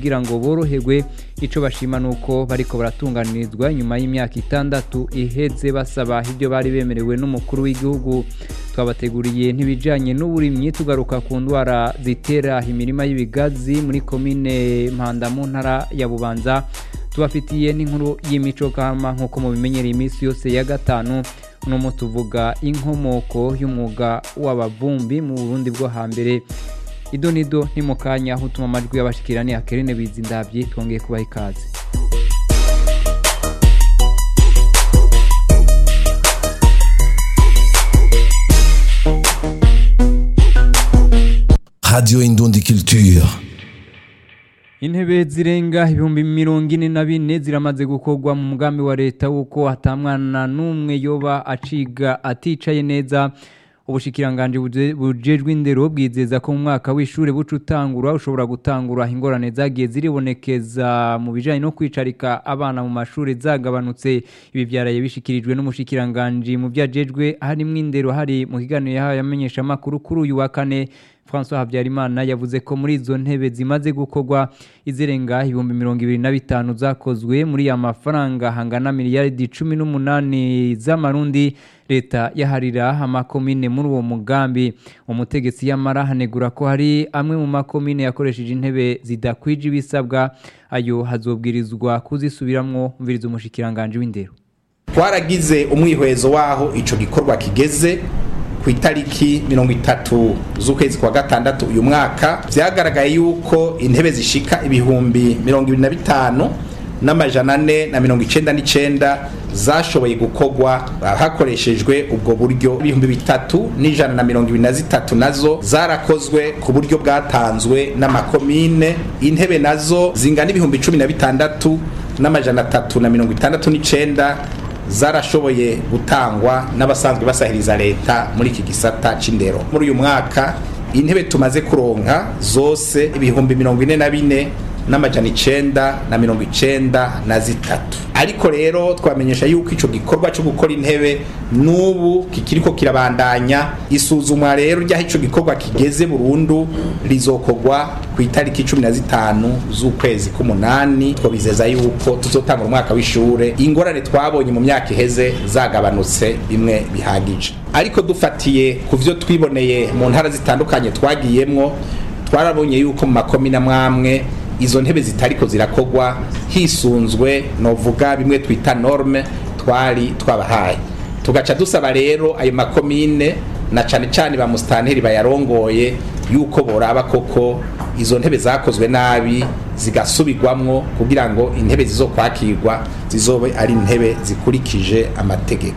kugira ngo boroherwe ico bashima nuko bariko baratunganirizwa nyuma y'imyaka itandatu iheze basaba ibyo bari bemerewe n'umukuru w'igihugu twabateguriye ntibijanye n'uburimyi tugaruka ku ndwara zitera imirima y'ibigazi muri komine mpanda mu ntara ya bubanza tubafitiye n'inkuru y'imico kama nk'uko mubimenyereye iminsi yose ya gatanu uno tuvuga inkomoko y'umwuga w'abavumbi mu burundi bwo hambere ido nido ni mu kanya aho utuma amajwi y'abashikirani akerene biza indabyi twongeye kubaha ikaze Radio Indundi Culture. intebe zirenga ibihumbi mirongo ine na bine ziramaze gukorwa mu mugambi wa leta w'uko hatamwana n'umwe yoba aciga aticaye neza ubushikiranganje buje- bujejwe indero bwizeza ko mu mwaka w'ishuri buca utangura ushobora gutangura ingorane zagiye ziribonekeza mu bijanye no kwicarika abana mu mashuri zagabanutse ibi byaraye bishikirijwe n'umushikiranganje mu vyajejwe harimwo indero hari mu kiganiro yahaye amenyeshamakuru kuri uyu wa kane François Habyarimana yavuze ko muri izo ntebe zimaze gukorwa izirenga ibihumbi mirongo ibiri na bitanu zakozwe muri ya mafaranga hangana miliyaridi cumi n'umunani z'amarundi leta yaharira amakomine muri uwo mugambi umutegetsi yamara hanegura ko hari amwe mu makomine yakoresheje intebe zidakwije ibisabwa ayo hazobwirizwa kuzisubiramwo mviriza umushikiranganje w'indero twaragize umwihwezo w'aho ico gikorwa kigeze ku itariki mirongo itatu z'ukwezi kwa gatandatu uyu mwaka vyagaragaye yuko intebe zishika ibihumbi mirongo ibiri na bitanu n'amajana ane na mirongo icenda n'icenda zashoboye gukorwa hakoreshejwe ubwo buryo ibihumbi bitatu n'ijana na mirongo ibiri na zitatu nazo zarakozwe ku buryo bwatanzwe n'amakomine intebe nazo zingana ibihumbi cumi na bitandatu n'amajana atatu na mirongo itandatu n'icenda zarashoboye gutangwa n'abasanzwe basahiriza leta muri iki gisata c'indero muri uyu mwaka intebe tumaze kuronka zose ibihumbi mirongo ine na bine n'amajana icenda na mirongo icenda na zitatu ariko rero twamenyesha yuko ico gikorwa co gukora intebe n'ubu kikiriko kirabandanya isuzumwa rero ry'aho ico gikorwa kigeze burundu rizokorwa ku itariki cumi na zitanu z'ukwezi k'umunani twabizeza yuko tuzotanga umwaka w'ishure ingorane twabonye mu myaka iheze zagabanutse bimwe bihagije ariko dufatiye ku vyo twiboneye mu ntara zitandukanye twagiyemwo twarabonye yuko mu makomine amwamwe izo ntebe zitariko zirakogwa hisunzwe novuga bimwe twita norme twari twabahaye tugaca dusaba rero ayo makomine na cane cane ba musitanteri bayarongoye yuko boraba koko izo ntebe zakozwe nabi zigasubirwamwo kugira ngo intebe zizokwakirwa zizobe ari intebe zikurikije amategeko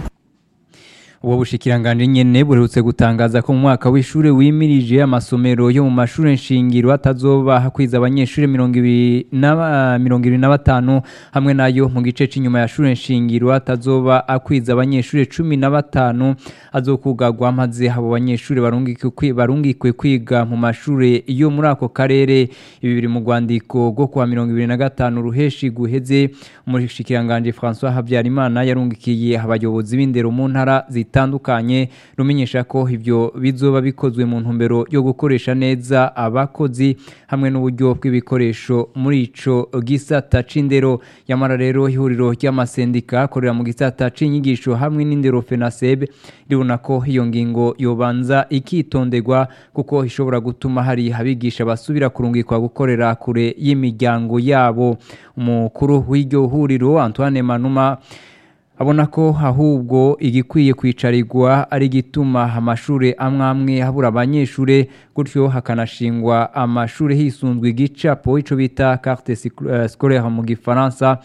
uwo bushikiranganje nyene buherutse gutangaza ko mu mwaka w'ishure wimirije amasomero yo mu mashure nshingiro atazoba hakwiza abanyeshure mirongo ibiri na mirongo ibiri na batanu hamwe nayo mu gice c'inyuma ya shure nshingiro atazoba akwiza abanyeshure cumi na batanu azokugagwa maze abo banyeshure barungikwe kwi- barungikwe kwiga mu mashure yo muri ako karere ibi biri mu rwandiko rwo kuwa mirongo ibiri na gatanu ruheshi guheze umushikiranganje François Habyarimana yarungikiye abayobozi b'indero mu ntara zitandukanye rumenyesha ko ivyo bizoba bikozwe mu ntumbero yo gukoresha neza abakozi hamwe n'uburyo bw'ibikoresho muri ico gisata c'indero yamara rero ihuriro ry'amasendika akorera mu gisata c'inyigisho hamwe n'indero FENASEB ribona ko iyo ngingo yobanza ikitonderwa kuko ishobora gutuma hari abigisha basubira kurungikwa gukorera kure y'imiryango yabo umukuru w'iryo huriro Antoine Manuma abona ko ahubwo igikwiye kwicarirwa ari igituma amashuri amwe amwe habura abanyeshuri gutyo hakanashingwa amashuri hisunzwe igicapo ico bita carte sicl- eh, scolaire mu gifaransa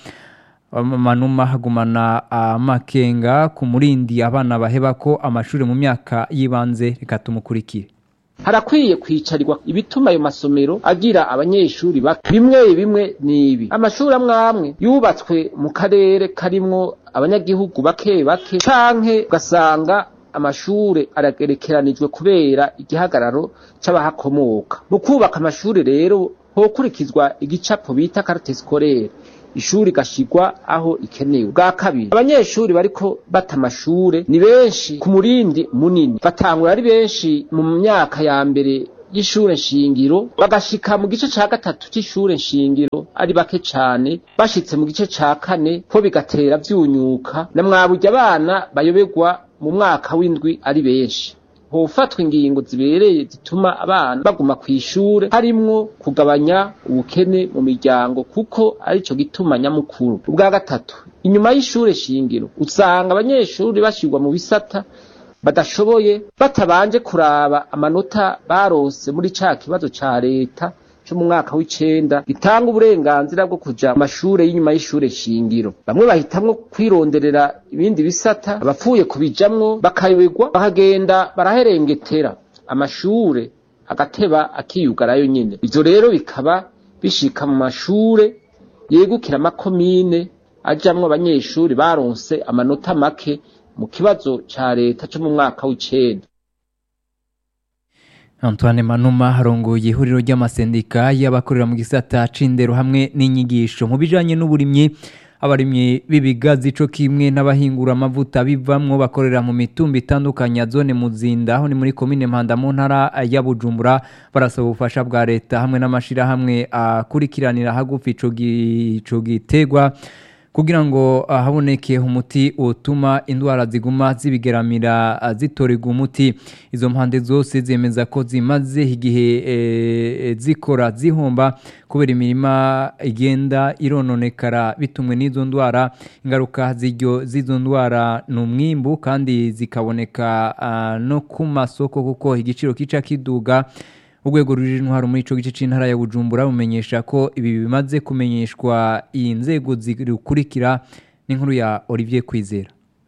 manuma hagumana amakenga ku murindi abana baheba ko amashuri mu myaka y'ibanze reka tumukurikire harakwiye kwicarirwa ibituma ayo masomero agira abanyeshuri bake bimwe bimwe nibi amashuri amwe amwe yubatswe mu karere karimwo abanyagihugu bake bake canke ugasanga amashure aragerekeranijwe kubera igihagararo c'abahakomoka mu kubaka amashure rero hokurikizwa igicapo bita carte scolaire ishuri gashigwa aho ikenewe bwa kabiri abanyeshuri bariko bata amashure ni benshi ku murindi munini batangura ari benshi mu myaka ya mbere y'ishure shingiro bagashika mu gice ca gatatu c'ishure shingiro ari bake cane bashitse mu gice ca kane ko bigatera vyunyuka na mwaburya abana bayoberwa mu mwaka w'indwi ari benshi hofatwa ingingo zibereye zituma abana baguma kw'ishure harimwo kugabanya ubukene mu miryango kuko arico gituma nyamukuru ubwa gatatu inyuma y'ishure shingiro usanga abanyeshuri bashirwa mu bisata badashoboye batabanje kuraba amanota barose muri ca kibazo ca leta co mu mwaka w'icenda gitanga uburenganzira bwo kuja mu mashure y'inyuma y'ishure shingiro bamwe bahitamwo kwironderera ibindi bisata abapfuye kubijamwo bakayoberwa bakagenda baraherengetera amashure agateba akiyugarayo nyene ivyo rero bikaba bishika mu mashure yegukira amakomine ajamwo abanyeshuri baronse amanota make mu kibazo ca leta co mu mwaka w'icenda Antoine Manuma harongoye ihuriro ry'amasendika y'abakorera mu gisata c'indero hamwe n'inyigisho mu bijanye n'uburimyi abarimyi b'ibigazi co kimwe n'abahingura amavuta bivamwo bakorera mu mitumba itandukanye ya zone muzinda aho ni muri komine Mpanda mu ntara ya Bujumbura barasaba ubufasha bwa leta hamwe n'amashirahamwe akurikiranira hagufi ico gi- ico gitegwa kugira ngo ah, haboneke umuti utuma indwara ziguma zibigeramira ah, zitorerwa umuti izo mpande zose zemeza ko zimaze igihe eh, eh, zikora zihomba kubera imirima igenda irononekara bitumwe n'izo ndwara ingaruka z'iryo z'izo ndwara ni umwimbu kandi zikaboneka ah, no ku masoko kuko igiciro kica kiduga urwego ruri intwaro muri ico gice c'intara ya Bujumbura bumenyesha ko ibi bimaze kumenyeshwa iyi nzego zikurikira n'inkuru ya Olivier Kwizera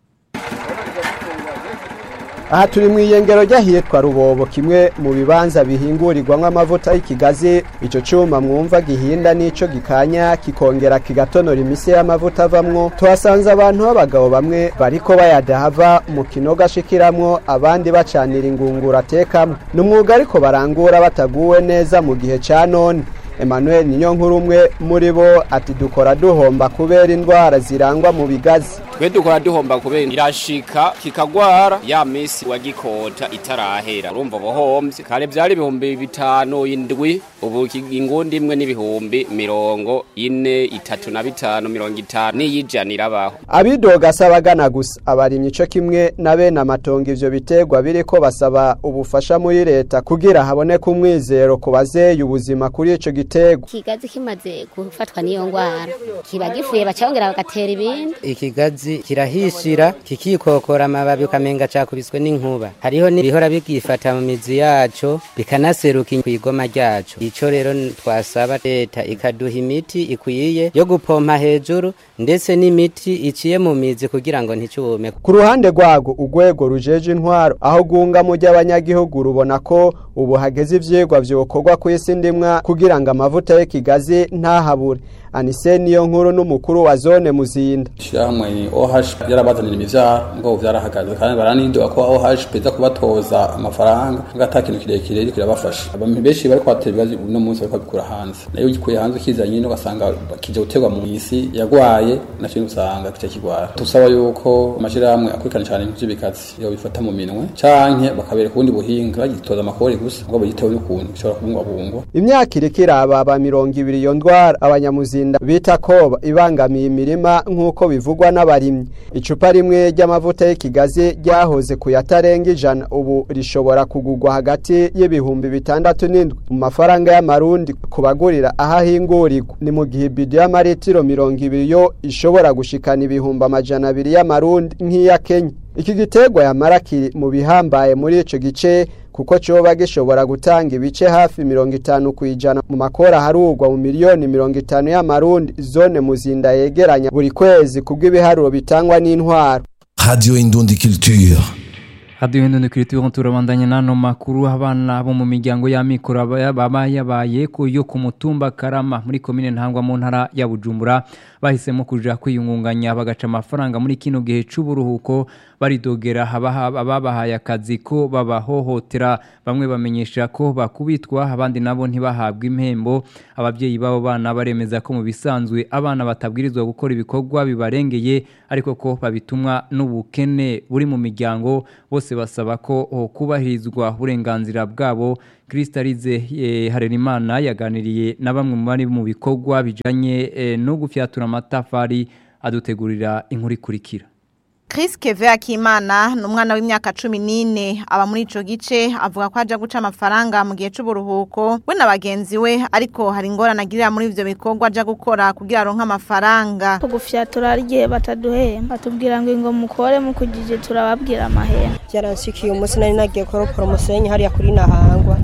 aha turi mu iyengero ry'ahitwa rubobo kimwe mu bibanza bihingurirwamo amavuta y'ikigazi icyo cyuma mwumva gihinda n'ico gikanya kikongera kigatonora imise y'amavuta avamwo tuhasanze abantu b'abagabo bamwe bariko bayadahava mu kinogo ashikiramwo abandi bacanira ingunguru atekamwo ni umwuga ariko barangura bataguwe neza mu gihe ca none Emmanuel Ninyonkuru umwe muri bo ati dukora duhomba kubera indwara zirangwa mu bigazi twe dukora duhomba kubera irashika kikagwara ya misi wagikota itarahera urumva bohomvye kare vyari ibihumbi bitanu indwi ubu ki- ingundi imwe n'ibihumbi mirongo ine itatu na bitanu mirongo itanu n'iyijana irabaho abidoga asaba agana gusa abarimyi ico kimwe na bene amatongo ivyo biterwa biriko basaba ubufasha muri leta kugira haboneke umwizero ku bazeye ubuzima kuri ico giterwa ikigazi kimaze gufatwa n'iyo ngwara kiba gifuye bacongera bagatera ibindi ikigazi kirahishira kikikokora amababi ukamenga cakubiswe n'inkuba hariho n'ibihora bigifata mu mizi yaco bikanaseruka kw'igoma ryaco ico rero n- twasaba leta ikaduha imiti ikwiye yo gupompa hejuru ndetse n'imiti iciye mu mizi kugira ngo nticume ku ruhande rwago urwego rujeje intwaro aho gunga mu ry'abanyagihugu rubona ko ubu hageze ivyigwa vyokorwa ku isi ndimwa kugira ngo amavuta y'ikigazi ntahabure anise niyo nkuru n'umukuru wa zone muzinda ishyirahamwe OH yarabazanira imivyaro ngo vyarahagaze kandi baranidoga ko OH peza kubatoza amafaranga ngo ata kintu kirekire ariko irabafasha abantu benshi bariko batera ibibazo uno munsi bariko babikura hanze nayo ugikuye hanze ukizanye no ugasanga kije guterwa mu isi yagwaye naco usanga kica kigwara tusaba yuko amashirahamwe akurikirana cyane ivy'ibikazi yo bifata mu minwe canke bakabereka ubundi buhinga bagitoza amakori gusa ngo bagitewe n'ukuntu bishobora kubungwabungwa imyaka iriko irababa mirongo ibiri iyo ndwara abanyamuzinda bita koba ibangamiye imirima nk'uko bivugwa n'abarimyi icupa rimwe ry'amavuta y'ikigazi ryahoze ku yatarenga ijana ubu rishobora kugurwa hagati y'ibihumbi bitandatu n'indwi mu mafaranga y'amarundi ku bagurira aho ahingurirwa ni mu gihe ibido y'amaritiro mirongo ibiri yo ishobora gushikana ibihumbi amajana abiri y'amarundi nk'iya kenya iki giterwa yamara kiri mu bihambaye muri ico gice kuko coba gishobora gutanga ibice hafi mirongo itanu ku ijana mu makora harugwa mu miliyoni mirongo itanu y'amarundi zone muzinda yegeranya buri kwezi kubw'ibiharuro bitangwa n'intwaro Radio Indundi Culture. hadiyo hino nikiritiwe turabandanya n'ano makuru abana bo mu miryango y'amikoro aba- baba yabaye ku yo ku mutumba karama muri komine ntangwa mu ntara ya bujumbura bahisemo kuja kwiyungunganya bagaca amafaranga muri kino gihe c'uburuhuko baridogera abaha- ababahaye akazi ko babahohotera bamwe bamenyesha ko bakubitwa abandi nabo ntibahabwe impembo ababyeyi b'abo bana baremeza ko mu bisanzwe abana batabwirizwa gukora ibikorwa bibarengeye ariko ko babitumwa n'ubukene buri mu miryango bose basaba ko oh, kubahirizwa uburenganzira bwabo Kristalize eh, Harerimana yaganiriye na bamwe mu bari mu bikorwa bijanye eh, no gufyatura amatafari adutegurira inkuru ikurikira Chris Keve Akimana ni umwana w'imyaka cumi n'ine aba muri ico gice avuga ko aja guca amafaranga mu gihe c'uburuhuko we na bagenzi we ariko hari ingorane agirira muri ivyo bikorwa aja gukora kugira aronke amafaranga kugufyatura igihe bataduhemba batubwira ngo ngo mukore mukugije turababwira amahera byaransikiye umunsi nari nagiye kuropora umusenyi hariya kuri nahangwa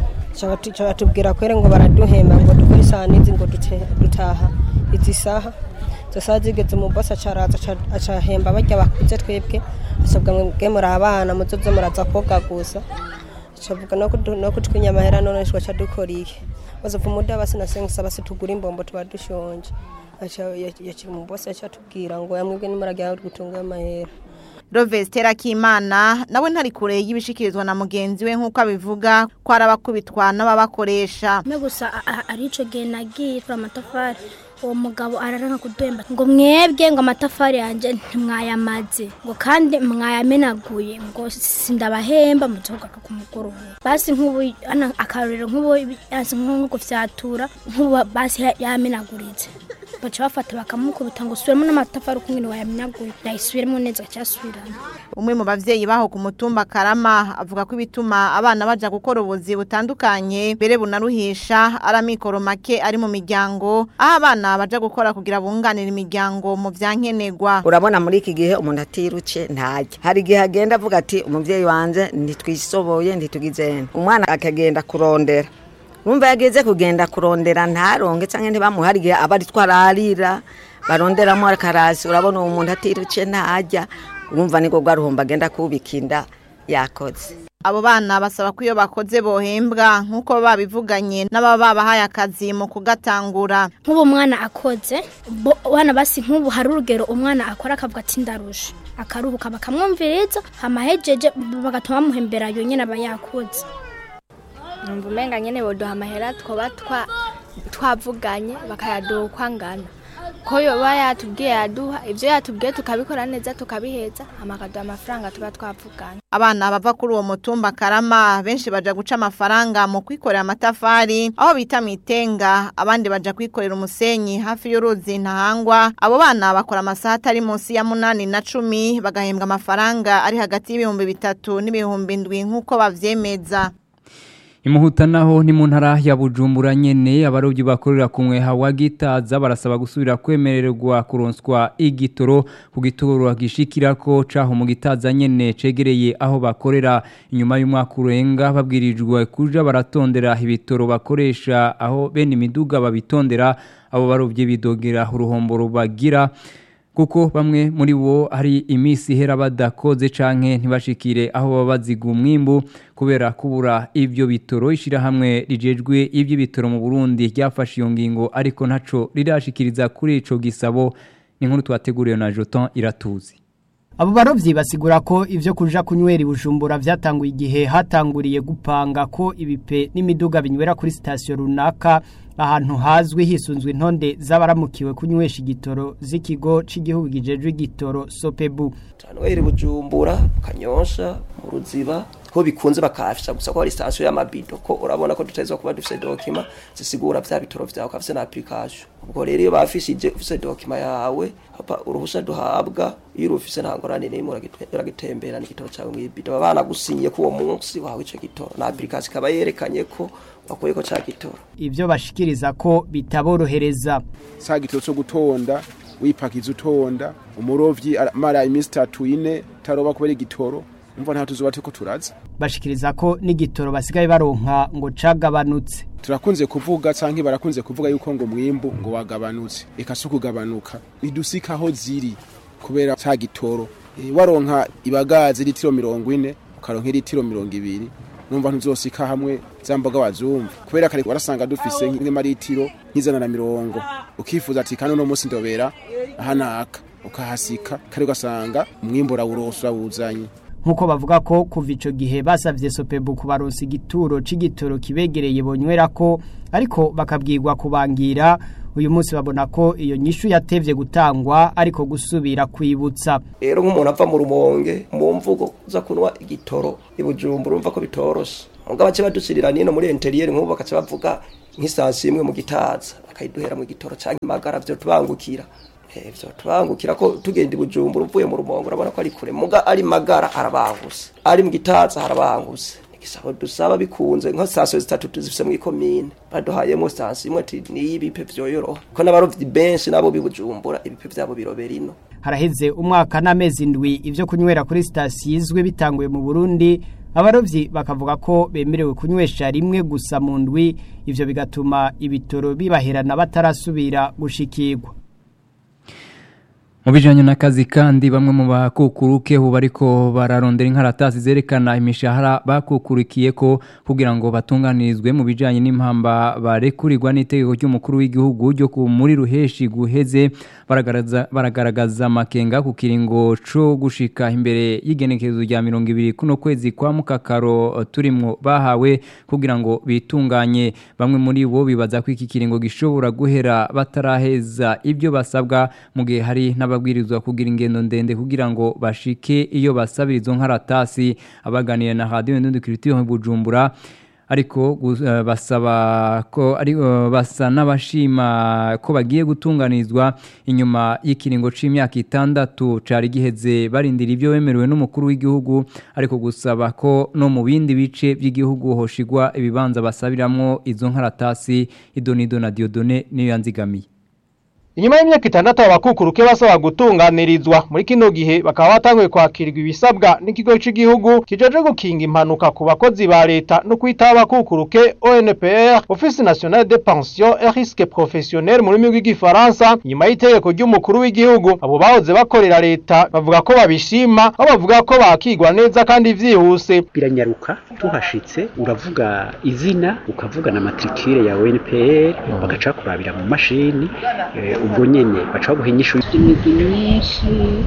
Ca batubwira kwere ngo baraduhemba ngo dukore isaha n'izi ngo dute- dutaha izi saha izo saha zigeze mu bosi acaraza aca- acahemba barya bakuze twebwe asabwa mwe muri abana muzoze muraza koga gusa acavuga no kudu- no kutwinya amahera none twaca dukora iki bazova umuda basi nasengisa basi tugura imbombo tuba dushonje Aca- yakira umubosi aca atubwira ngo yamwebwe nimuragira gutunga amahera Rovestera Kimana nawe ntari kure y'ibishikirizwa na mugenzi we nk'uko abivuga ko arabakubitwa n'ababakoresha me gusa a- a- ari ico gihe nagiye tura amatafari uwo mugabo araranka kudemba ngo mwebwe ngo amatafari yanje ntimwayamaze ngo kandi mwayamenaguye ngo sindabahemba muzogaruka ku mugoroba basi nk'ubu ana akarorero nk'ubu yanse nko gufyatura nk'ubu basi ya- yamenaguritse baca bafata bakamukubita ngo usubiremo n'amatafari uko ngene wayamenaguye yayisubiremo neza acyasubirana umwe mu bavyeyi baho ku mutumba Karama avuga ko ibituma abana baja gukora ubuzi butandukanye mbere bunaruhisha ari amikoro make ari mu miryango aho abana baja gukora kugira bunganire imiryango mu vyankenegwa urabona muri iki gihe umuntu atiruke ntajya hari igihe agenda avuga ati umubyeyi wanjye ntitwisoboye ntitugizene umwana akagenda kurondera numva yageze kugenda kurondera ntaronge cyangwa ntibamuhe hari igihe aba ari twararira baronderamo akarasi urabona uwo muntu atiruke ntajya urumva niko rwaruhomba agenda kubika inda yakoze abo bana basaba ko iyo bakoze bohembwa nk'uko babivuganye n'ababa babahaye akazi mu kugatangura nk'ubu umwana akoze bo- wana basi nk'ubu hari urugero umwana akora akavuga ati ndarusha akaruhuka bakamwumviriza hamahejeje bagatuma bamuhembera yonyine aba yakoze numva umenga nyene boduha amahera twoba twa twavuganye bakayaduha uko angana ko yoba yatubwiye yaduha ivyo yatubwiye tukabikora neza tukabiheza hama akaduha amafaranga tuba twavuganye abana bava kuri uwo mutumba Karama benshi baja guca amafaranga mu kwikorera amatafari aho bita mwitenga abandi baja kwikorera umusenyi hafi y'uruzi ntahangwa abo bana bakora amasaha atari munsi ya munani na cumi bagahembwa amafaranga ari hagati y'ibihumbi bitatu n'ibihumbi ndwi nk'uko bavyemeza Imuhuta naho ni mu ntara ya Bujumbura nyene abarovyi bakorera ku mweha wa Gitaza barasaba gusubira kwemererwa kuronswa igitoro ku gitoro gishikirako caho mu Gitaza nyene cegereye aho bakorera inyuma y'umwaka urenga babwirijwe kuja baratondera ibitoro bakoresha aho bene imiduga babitondera abo barovyi bidogera uruhombo rubagira kuko bamwe muri bo hari imisi ihera badakoze canke ntibashikire aho baba baziga umwimbu kubera kubura ivyo bitoro ishirahamwe rijejwe ivy'ibitoro mu Burundi ryafashe iyo ngingo ariko ntaco rirashikiriza kuri ico gisabo ni nkuru twateguriwe na Joton iratuzi Abo barovyi basigura ko ivyo kuja kunywera ibujumbura vyatanguye igihe hatanguriye gupanga ko ibipe n'imiduga binywera kuri sitasiyo runaka ahantu hazwi hisunzwe intonde z'abaramukiwe kunywesha igitoro z'ikigo c'igihugu gijejwe igitoro Sopebu. Tanwere bujumbura kanyosha mu ruziba ko bikunze bakafisha gusa ko ari station y'amabido ko urabona ko tutazwa kuba dufise document zisigura vya bitoro vyawe kafise na application ubwo rero iyo bafishije ufise document yawe hapa uruhusha duhabwa iyo urufise nta ngorane n'imwe uragitembera n'igitoro cawe mw'ibido abana gusinye ko uwo munsi wawe ico gitoro na application ikaba yerekanye ko wakuye ko ca gitoro Ivyo bashikiriza ko bitaborohereza. sa gitoro cyo gutonda wipakiza utonda umurovyi mara iminsi itatu ine taroba kubera igitoro umva nta tuzuba turiko turaza Bashikiriza ko n'igitoro basigaye baronka ngo cagabanutse. turakunze kuvuga canke barakunze kuvuga yuko ngo mwimbu ngo wagabanutse eka si ukugabanuka nidusika aho ziri kubera ca gitoro e, waronka ibagazi litiro mirongo ine ukaronka litiro mirongo ibiri numva ntuzosika hamwe za mboga wazumva kubera kare warasanga dufise nk'amaritiro nk'ijana na mirongo ukifuza ati kano no munsi ndobera ahanaka ukahasika kare ugasanga umwimbu urawuronse urawuzanye nk'uko bavuga ko kuva icyo gihe basabye sopebu kubaronsa igituro c'igitoro kibegereye bonywera ko ariko bakabwirwa kubangira uyu munsi babona ko iyo nyishu yatevye gutangwa ariko gusubira kwibutsa rero nk'umuntu ava mu rumonge mu mvugo uza kunywa igitoro ibujumbura urumva ko bitoroshe ngo bace badushirira nino muri interieur nk'ubu bakaca bavuga nk'isansi imwe mu gitaza bakayiduhera mu gitoro canke magara vyo tubangukira ivyo tubangukira ko tugenda ibujumbura uvuye mu rumonge urabona ko ari kure muga ari magara arabanguse ari mu gitaza harabanguse igisabo dusaba bikunze nka sitasiyo zitatu tuzifise mu ikomine baduhayemo sitasiyo imwe ati niyo ibipe vyoyoroha ko n'abarovyi benshi nabo bibujumbura ibipe vyabo birobera ino haraheze umwaka n'amezi ndwi ivyo kunywera kuri sitasiyo izwi bitanguye mu burundi abarovyi bakavuga ko bemerewe kunywesha rimwe gusa mu ndwi ivyo bigatuma ibitoro bibaherana batarasubira gushikirwa mu bijyanye n'akazi kandi bamwe mu bakukuruke ubu bariko bararondera inkaratasi zerekana imishahara bakukurikiye ko kugira ngo batunganirizwe mu bijyanye n'impamba barekurirwa n'itegeko ry'umukuru w'igihugu ryo muri ruheshi guheze baragaragaza amakenga ku kiringo cyo gushika imbere y'igenekerezo rya mirongo ibiri kuno kwezi kwa mukakaro turimo bahawe kugira ngo bitunganye bamwe muri bo bibaza ko iki kiringo gishobora guhera bataraheza ibyo basabwa mu gihe hari n'ababwirizwa kugira ingendo ndende kugira ngo bashike iyo basabira izo nkaratasi abaganira na radiyo ndundukiritiyo mu bujumbura ariko basaba ko ari basa n'abashima ko bagiye gutunganizwa inyuma y'ikiringo c'imyaka itandatu cari giheze barindira ibyo bemerewe n'umukuru w'igihugu ariko gusaba ko no mu bindi bice by'igihugu hoshigwa ibibanza basabiramwo izo nkaratasi idonido na diodone niyo yanzigamiye inyuma y'imyaka itandatu abakukuruke basaba gutunganirizwa muri kino gihe bakaba batanguye kwakirwa ibisabwa n'ikigo cy'igihugu kijeje gukinga impanuka ku bakozi ba leta no kwitaho abakukuruke ONPR Office National de Pension et Risque Professionnel mu rurimi rw'igifaransa nyuma y'itegeko ry'umukuru w'igihugu abo bahoze bakorera leta bavuga ko babishima aho bavuga ko bakigwa neza kandi vyihuse biranyaruka tuhashitse uravuga izina ukavuga na matricule ya ONPR bagaca kurabira mu mashini ubwo nyene baca baguha inyishu imigwi myinshi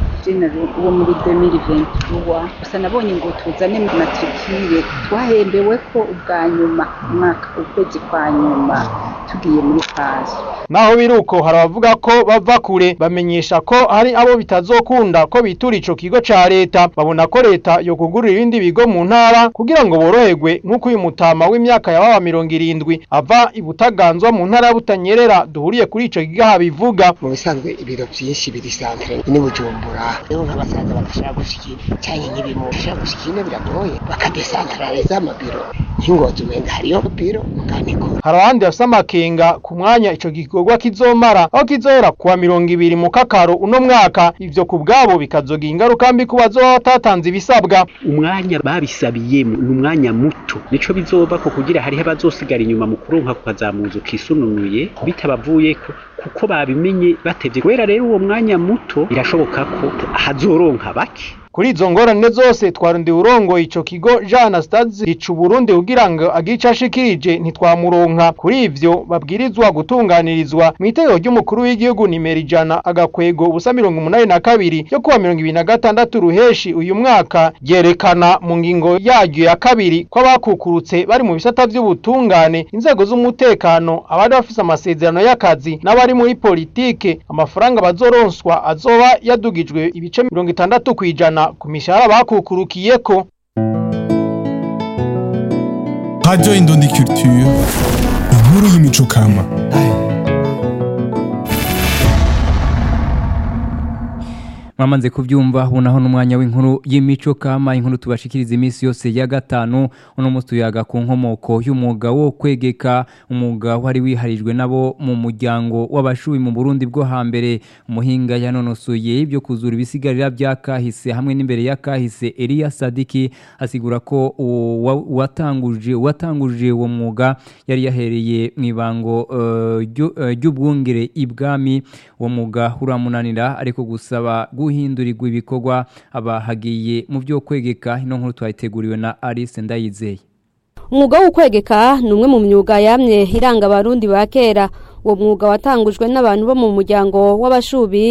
uwo muri 2023 gusa nabonye ngo tuzane matrikire twahembewe ko ubwa nyuma umwaka ukwezi kwa nyuma tugiye muri paso naho biruko hari abavuga ko bava kure bamenyesha ko hari abo bitazokunda ko bitura ico kigo ca leta babona ko leta yo kugurira ibindi bigo mu ntara kugira ngo boroherwe nk'uko uyu mutama w'imyaka ya baba mirongo irindwi ava ibutaganzwa mu ntara ya butanyerera duhuriye kuri ico kigo habivuga mu bisanzwe ibiro byinshi biri santre ni bujumbura rero nk'abasaza badashaka gushikira cyane nk'ibimo bashaka gushikira biragoye bakadesantraliza amabiro nk'ingozi umenga hariyo biro mukaniko hari abandi bafise amakenga ku mwanya ico gikorwa kizomara aho kizohera kuwa mirongo ibiri mu kakaro uno mwaka ivyo ku bwabo bikazogira ingaruka mbi ku bazoba batatanze ibisabwa umwanya babisabiyemo ni umwanya muto nico bizoba ko kugira hariho abazosigara inyuma mu kuronka kukazamuza ukisununuye bitabavuyeko kuko babimenye batevye kubera rero uwo mwanya muto birashoboka ko hazoronka bake kuri izo ngorane zose twarundi urongo ico kigo Jean Anastase rica Burundi kugira ngo agica ashikirije ntitwamuronka kuri ivyo babwirizwa gutunganirizwa mu itegeko ry'umukuru w'igihugu nimero ijana agakwego ubusa mirongo umunani na kabiri yo kuwa mirongo ibiri na gatandatu ruheshi uyu mwaka ryerekana mu ngingo yaryo ya kabiri ko abakukurutse bari mu bisata vy'ubutungane inzego z'umutekano abari bafise amasezerano y'akazi n'abari muri politike amafaranga bazoronswa azoba yadugijwe ibice mirongo itandatu kw'ijana ku mishahara bakukurukiyeko Radio Indundi Culture inkuru y'imico kama mwamaze kubyumva ubonaho n'umwanya w'inkuru y'imico kama inkuru tubashikiriza iminsi yose ya gatanu uno munsi tuyaga ku nkomoko y'umwuga wo kwegeka umwuga wari wiharijwe nabo mu muryango w'abashubi mu Burundi bwo hambere umuhinga yanonosoye ibyo kuzura ibisigarira bya kahise hamwe n'imbere ya kahise Elia Sadiki asigura ko uwatanguje uwatanguje uwo mwuga yari yahereye mu ibango ry'ubwungere ibwami uwo mwuga uramunanira ariko gusaba guhindurirwa ibikorwa abahagiye mu byo kwegeka ino nkuru twayiteguriwe na Alice Ndayizeye umwuga wo kwegeka ni umwe mu myuga yamye iranga abarundi ba kera uwo mwuga watangujwe n'abantu bo mu muryango w'abashubi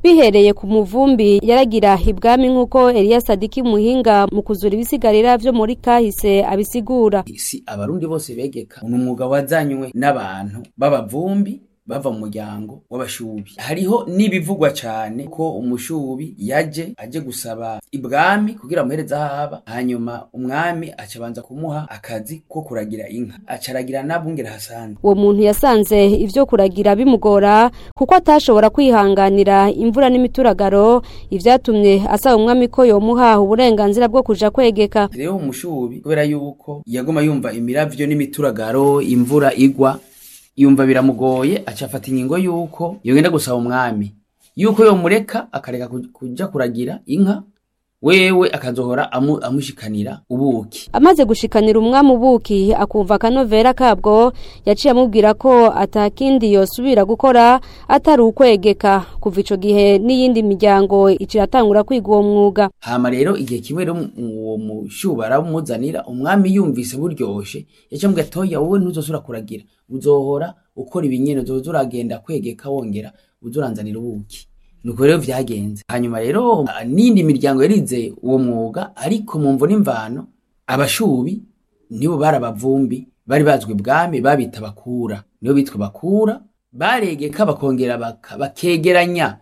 bihereye ku muvumbi yaragira ibwami nk'uko Elias Sadiki muhinga mu kuzura ibisigarira vyo muri kahise abisigura si abarundi bose begeka ni umwuga wazanywe n'abantu b'abavumbi bava mu muryango w'abashubi hariho n'ibivugwa cyane ko umushubi yaje aje gusaba ibwami kugira amuhereze aho aba hanyuma umwami acabanza kumuha akazi ko kuragira inka acaragira n'abungera hasanzwe uwo muntu yasanze ivyo kuragira bimugora kuko atashobora kwihanganira imvura n'imituragaro ivyatumye asaba umwami ko yomuha uburenganzira bwo kuja kwegeka rero umushubi kubera yuko yaguma yumva imiravyo n'imituragaro imvura igwa yumva biramugoye acafata ingingo yuko yogenda gusaba umwami yuko yomureka akareka kuja kuragira inka wewe akazohora amu, amushikanira ubuki amaze gushikanira umwami ubuki akumva akanovera kabwo yaciye amubwira ko atakindi yosubira gukora atari ukwegeka kuva ico gihe n'iyindi miryango iciratangura kwiga uwo mwuga hama rero igihe kimwe rero uwo mushubara bumuzanira umwami yumvise buryoshe yaciye amubwira toya wowe ntuzosubira kuragira uzohora ukora ibinyene uzoza uragenda kwegeka wongera uzuranzanira ubuki nuko rero vyagenze hanyuma rero n'indi miryango yarize uwo mwuga ariko mu mvo n'imvano abashubi nibo bari abavumbi bari bazwi bwami babita bakura nibo bitwa bakura baregeka bakongera bakegeranya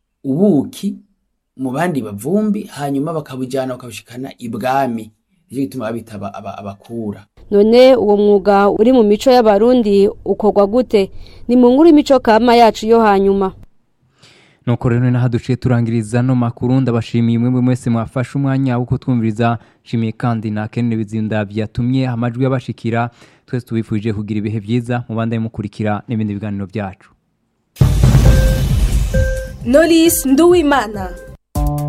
ubuki mu bandi bavumbi hanyuma bakabujyana bakabushikana ibwami nicyo gituma babita abakura none uwo mwuga uri mu mico y'abarundi ukorwa gute ni mu nkuru imico kama yacu yo hanyuma nuko rero naho duciye turangiriza no makuru ndabashimiye umwe mwese mwafashe umwanya wo kutwumviriza nshimiye kandi na Ken Bizinda byatumye amajwi yabashikira twese tubifuje kugira ibihe byiza mubande mukurikira n'ibindi biganiro byacu Knowless Nduwimana